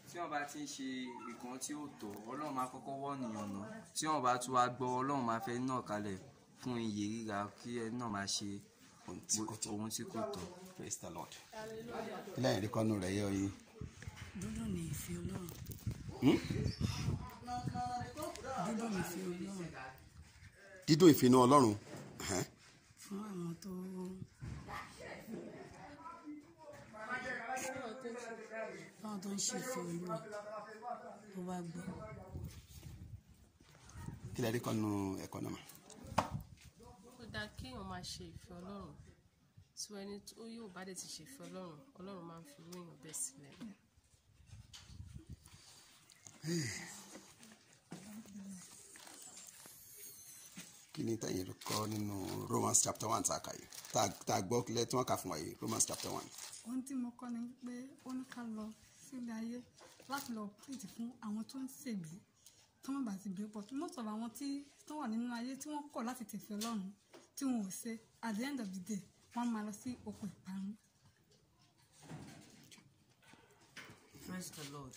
tí wọ́n bá ti ń ṣe nǹkan tí ó tọ́ ọlọ́run máa kọ́kọ́ wọ́ nìyàn náà tí wọ́n bá tún wá gbọ́ ọlọ́run máa fẹ́ náà kalẹ̀ fún iyè ríra kí ẹ náà máa ṣe Ohun tí kò tọ́. ohun tí kò tọ́. praise the lord ilé ẹ̀rí kọ́nù rẹ̀ yẹ oyin dúdú ní ìfẹ́ ọlọ́run dúdú ní ìfẹ́ ọlọ́run dídùn ìfinú ọlọ́run ẹ̀hẹ́n. fún àwọn tó fáwọn tó ń ṣe ìfẹ́ olúwa tó bá gbọ́ kí lẹ́rí kọ́nù ẹ̀kọ́ náà mà. ó dáa kéèyàn máa ṣe ìfẹ́ ọlọ́run tí ẹni tó yóò bá dẹ̀ ti ṣe ìfẹ́ ọlọ́run ọlọ́run máa ń fi irú èèyàn bẹ́ẹ̀ sílẹ̀ kí ni tẹ̀yìn rí kọ́ nínú romans chapter one tá a kà yìí tá a- tá a gbọ́ kílẹ̀ tí wọ́n kà fún wa yìí romans chapter one. ohun tí mo kọ́ ni pé ó ní ká lọ sílé ayé láti lọ pèsè fún àwọn tó ń ṣègbè tí wọ́n bá ti gbé pọ̀ tí most of àwọn tí tó wà nínú ayé tí wọ́n kọ̀ láti tẹ̀fẹ́ ọlọ́run tí wọn ò ṣe at the end of the day wọ́n máa lọ sí oko ìparun. praise the lord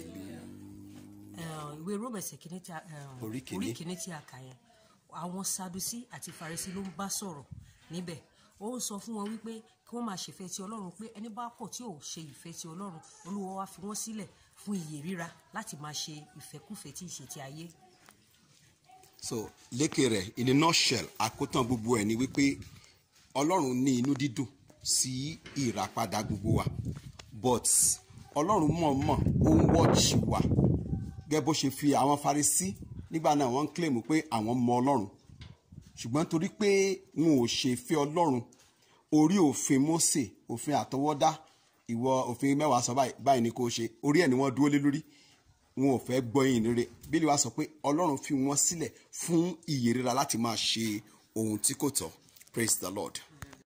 Eh, ìwé rómẹsẹ kìíní tí a eh, Orí kìíní. orí kìíní tí a kà yẹn àwọn sadusi àti farisi ló ń bá sọ̀rọ̀ níbẹ̀ ó ń sọ fún wọn wípé kí wọ́n máa ṣèfẹ́ ti ọlọ́run pé ẹni bá kọ̀ tí ò ṣe ìfẹ́ ti ọlọ́run olúwa wá fi wọ́n sílẹ̀ fún iyè ríra láti máa ṣe ìfẹ́kùfẹ́ tí ì ṣe ti ayé so lékè rẹ̀ in a nutshell àkótán gbogbo ẹ̀ ni wípé ọlọ́run ní inú dídùn sí ìràpadà gbogbo wa but ọlọ́run mọ̀ọ́mọ̀ ó ń wọ́ọ̀chì wa gẹ́gẹ́ bó ṣe fi àwọn farisí nígbà náà wọ́n ń claim pé àwọn mọ ọlọ́run ṣùgbọ́n torí pé wọn ò ṣe fẹ́ ọlọ́run orí òfin Mósè òfin àtọwọ́dá ìwọ òfin mẹ́wàá sọ báyìí báyìí ni kò ṣe orí ẹ̀ ni wọ́n dúró lé lórí wọn ò fẹ́ gbọ́ yìí rere bílí wa sọ pé ọlọ́run fi wọ́n sílẹ̀ fún ìyè rírà láti máa ṣe ohun tí kò tọ́ praise the lord